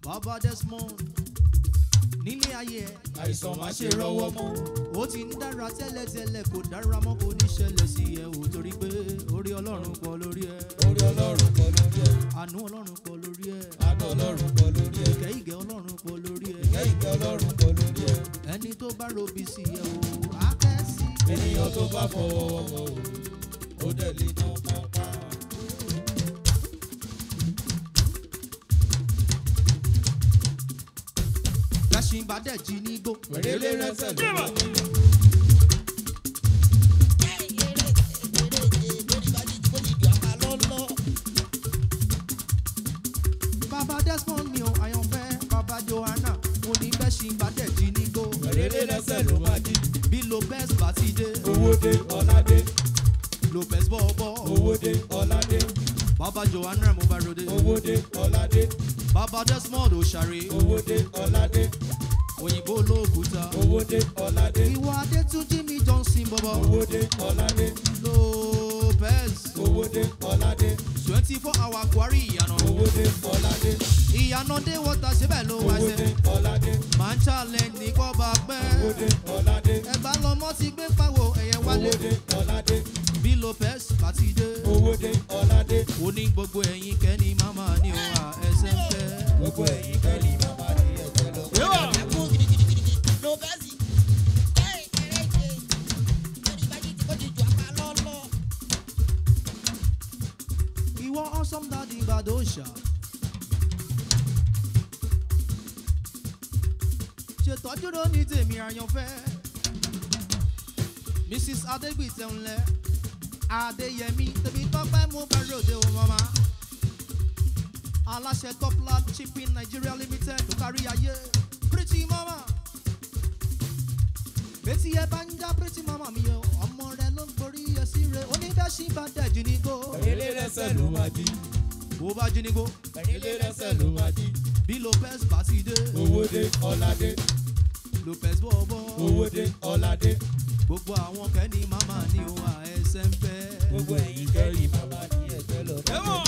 bàbá desmond nílé ayé ẹ àìsàn má ṣe rọwọ́ mọ́. ó ti ń dára tẹ́lẹ̀tẹ́lẹ̀ kò dára mọ́ kò ní ṣẹlẹ̀ sí ẹ ò torí pé orí ọlọ́run pọ̀ lórí ẹ orí ọlọ́run pọ̀ lórí ẹ̀. àánú ọlọ́run pọ̀ lórí ẹ àánú ọlọ́run pọ̀ lórí ẹ̀. ìkẹ́ ìgẹ́ ọlọ́run pọ̀ lórí ẹ ìkẹ́ ìkẹ́ ọlọ́run pọ̀ lórí ẹ̀. ẹni tó bá robi sí ẹ ò á kẹ́ sí. ènìyàn tó bá fọwọ́ wọ́wọ́ o ó dẹ̀ lè ná pápá. lẹ́sìn bá dẹ̀ jí nígbó. wèrèlé rẹ́sẹ̀ ló wà ní. bàbá desmond mi ò àyànfẹ́ bàbá johanna mo ní lẹ́sìn bá dẹ̀ jí nígbó. wèrèlé rẹ́sẹ̀ ló máa jí. bí lopez bá ti dé owó dé ọ̀làdé. lopez bọ́ọ̀bọ́ owó dé ọ̀làdé. bàbá johanna mo bá ròde owó dé ọ̀làdé. bàbá desmond òṣàrè owó dé ọ̀làdé. òyìnbó olóòkúta owó dé ọ̀làdé. ìwà adétúnjì mi johnson bọ́bọ́ owó dé ọ̀làdé. lopez owó dé ọ̀làdé. twenty four hour kwari ìyànà owó dé ọ̀làdé. ìyànà dé wọ́tà síbẹ̀ ló wá owó dé ṣe ọ̀làdé. máa ń challenge ní kọ́ bá owó pẹ́ dé ọ̀làdé. ẹ̀gbá lọmọ ti gbé pàwọ́ ẹ̀yẹ wálé owó dé ọ̀làdé. bí lopez bá ti dé owó dé ọ̀làdé. ó ní gbogbo ẹ̀yìn kẹ́ni máma ní òun à ẹsẹ̀ ń fẹ́. gbogbo ẹ̀yin kẹ́lí màmá ní ẹ̀jẹ̀ lọ. ìwọ awesome daddy badosha. ṣètọ́jú ló ní tèmi àyànfẹ́. mrs adegbite ńlẹ adéyẹmí tèmi tọpẹ mú bẹrẹ òde o mama. aláṣẹ toplat shipping nigeria limited tó kárí ayé pretty mama. bẹ́tí ẹ bá ń já pretty mama mi o ọmọ rẹ ló ń gorí ẹ sí re oníbẹ̀ṣin bá dẹ̀jú ní kó. Ilé rẹsẹ̀ ló máa jí. bó bá jí ní kó. Ilé rẹsẹ̀ ló máa jí. bí lopez bá ti dé Owó dé ọ̀làdé. lopez bọ̀bọ̀ Owó dé ọ̀làdé. gbogbo àwọn kẹ́ni màmá ní òun àẹsẹ̀ ń fẹ́. Gbogbo ẹ̀yin kẹ́lí màmá ní ẹ̀jẹ̀ lọ.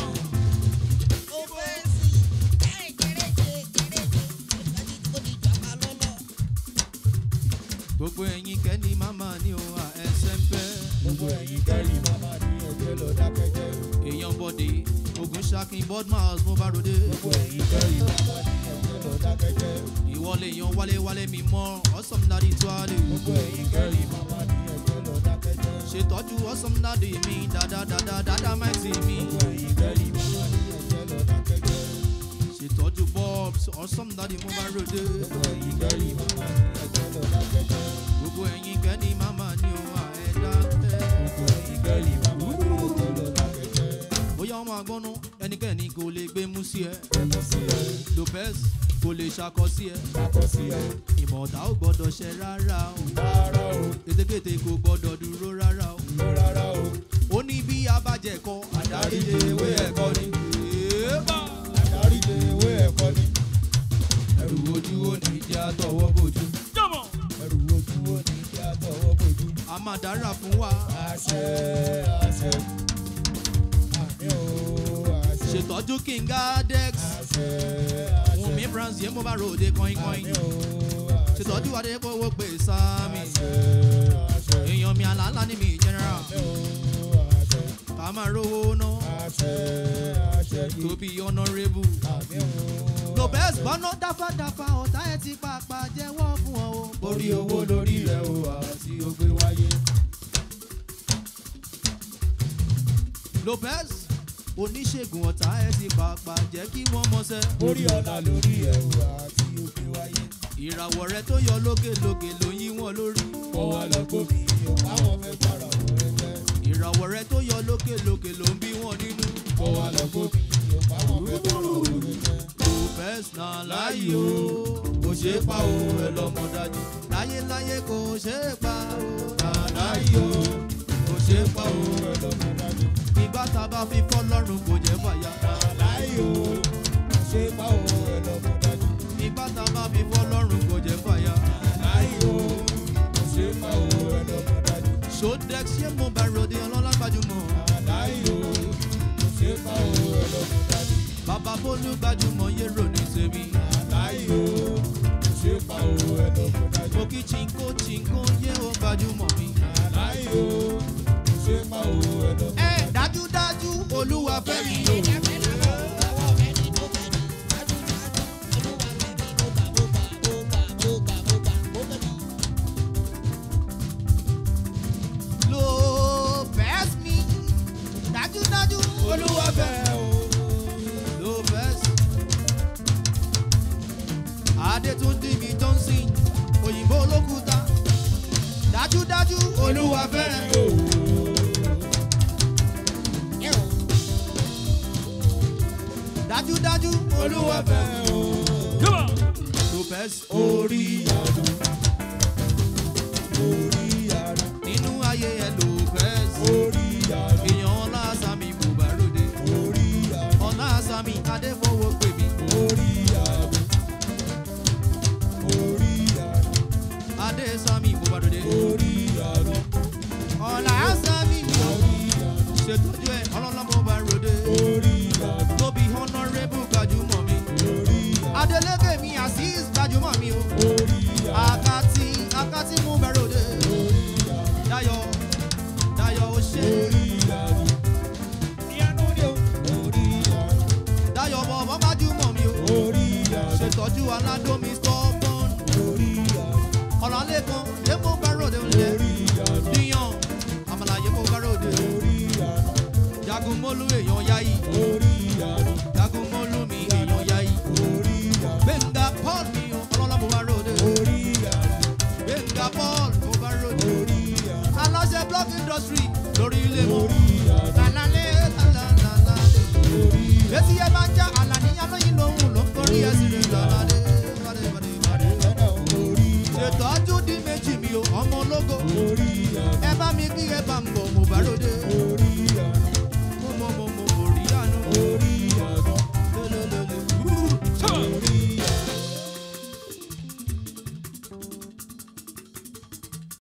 gbogbo ẹ̀yin kẹ́ni màmá ní òun àẹsẹ̀ ń fẹ́. Gbogbo ẹ̀yin kẹ́lí màmá ní ẹ̀jẹ̀ lọ dákẹ́jẹ́. èèyàn bọ̀dé ogun ṣakin bodmas mo bá ròde. Gbogbo ẹ̀yin kẹ́lí màmá ní ẹ̀jẹ̀ lọ dákẹ́jẹ́. ìwọlé yan wálé wálé mi mọ́ awesome daddy tó a lè. Gbogbo ẹ̀yin kẹ́lí màmá ní ẹ̀jẹ̀ lọ dákẹ́jẹ́. ṣètọ́jú awesome daddy mi dáadáa dáadáa máìtì mi. Gbogbo ẹ̀yin kẹ́lí màmá ní ẹ̀jẹ̀ lọ dákẹ́jẹ́. ṣètọ́jú bobs awesome daddy mo bá ròde. Gbogbo ẹ̀yin kẹ́lí màmá ní ẹ̀jẹ̀ lọ dákẹ́jẹ́. gbogbo ẹ̀yin kẹ́ni màmá ní òun àẹ̀dá fẹ́. Gbogbo ẹ̀yin kẹ́lí màmá ní ẹ̀jẹ̀ lọ dákẹ́jẹ́. bóyá ọmọ àgbọ̀nú ẹnikẹ́ni kò lè gbé mú sí ẹ. Ẹnu sí ẹ, lopez kò lè ṣakọ sí ẹ. dákọ́ sí ẹ. ìmọ̀ọ́ta ò gbọ́dọ̀ ṣẹ rárá o. Rárá o, ètekéte kò gbọ́dọ̀ dúró rárá o. ló rárá o. ó ní bí abájẹ kọ àdárí lé ewé ẹ̀kọ́ ni. Èébà! Àdárí lè ewé ẹ̀kọ́ ni. ẹrù ojú ó ní jẹ́ àtọwọ́ bójú. Ẹrù ojú wo ni kí a tọwọ́ bójú. a máa dára fún wa. Àṣẹ àṣẹ. Àmì o àṣẹ. ṣètọ́jú kinga dex. Àṣẹ àṣẹ. wùnmí brands yẹn mo bá ròde kọ́ínkọ́ín. Àmì o àṣẹ. ṣètọ́jú adépọ̀wọ́ pé sáàmì. Àṣẹ àṣẹ. èèyàn mi àlàálà ní mi general. Àmì o àṣẹ. ká máa rówó ná. Àṣẹ àṣẹ. tóbi honourable. Àmì o. lopez gbọ́ná dáfádáfá ọ̀tá ẹ̀ ti pàpà jẹ́wọ́ fún ọ o. Orí owó lórí rẹ̀ o àti ògbé wáyé. lopez oníṣègùn ọ̀tá ẹ̀ ti pàpà jẹ́ kí wọ́n mọṣẹ́. Orí ọ̀la lórí rẹ̀ o àti ògbé wáyé. ìràwọ̀ rẹ tó yọ lókèlókè ló yí wọn lórí. Kọ́ wa lọ gbómi o, àwọn fẹ́ para wọn ẹgbẹ́. ìràwọ̀ rẹ tó yọ lókèlókè ló ń bí wọn nínú. Kọ́ wa lọ gbómi o, àwọn fẹ́ para wọn ẹgbẹ́. lopez náà láyé o kò ṣeé pa o ẹ lọ́mọ dájú. láyéláyé kò ṣeé pa o náà láyé o kò ṣeé pa o ẹ lọ́mọ dájú. ìgbà tá a bá fi fọ́ lọ́rùn kò jẹ́ fàyà. Láyé o, ṣé báwo ẹ lọ́mọ dájú? ìgbà tá a bá fi fọ́ lọ́rùn kò jẹ́ fàyà. Láyé o, ṣé báwo ẹ lọ́mọ dájú? sodex ṣé mo bá ròde ọlọ́lá gbajúmọ̀. Láyé o, ṣé báwo ẹ lọ́mọ dájú? bàbá bólú gbajúmọ̀ yé rò ní tèmi. olúwa fẹ́ o. Lopez. Adétúndí mi Johnson, òyìnbó olókùúta. Dájúdájú olúwa fẹ́rẹ̀. o. Dájúdájú olúwa olúwa fẹ́rẹ̀. fẹ́ o. Lopez orí àná. orí àná. nínú ayé ẹ Lopez. orí àná. Èèyàn ọlá Sami Bubarode. orí àná. Ọlá Sami Adéfowó pè mí. orí àná. orí àná. Adé Sami Bubarode. orí àná. Ọlá Sami mi ò orí àná. ṣètọ́jú ẹ̀ ọlọ́lọ́mọ Bubarode. orí àná. Tóbi honourable gbajúmọ̀ mi. orí àná. Adeleke mi Azeez gbajúmọ̀ mi o. orí àná. Akati Akati mú bẹ̀rẹ̀ òde. orí àná. Dayọ̀ Dayọ̀ ó ṣe. orí àná. ìyanu ni o. orí àná. Dayọ̀ bọ̀bọ̀ gbajúmọ̀ mi o. orí àná. Ṣètọ́jú aládómi stubborn. orí àná. Ọ̀làlẹ́kan yé mú bẹ̀rẹ̀ òde òde. orí àná. Díyàn àmàlà yé mú bẹ̀rẹ̀ òde. orí àná. Jagunmólú èèyàn yáyì. orí àná. Jagunmólú mi èèyàn yáyì. orí àná. Gbẹ̀ngà Paul mi o. Ọlọ́lá mo bá ròde. orí àná. Gbẹ̀ngà Paul mo bá ròde. orí àná. Aláṣẹ block industry lórí ilé mọ́. orí àná.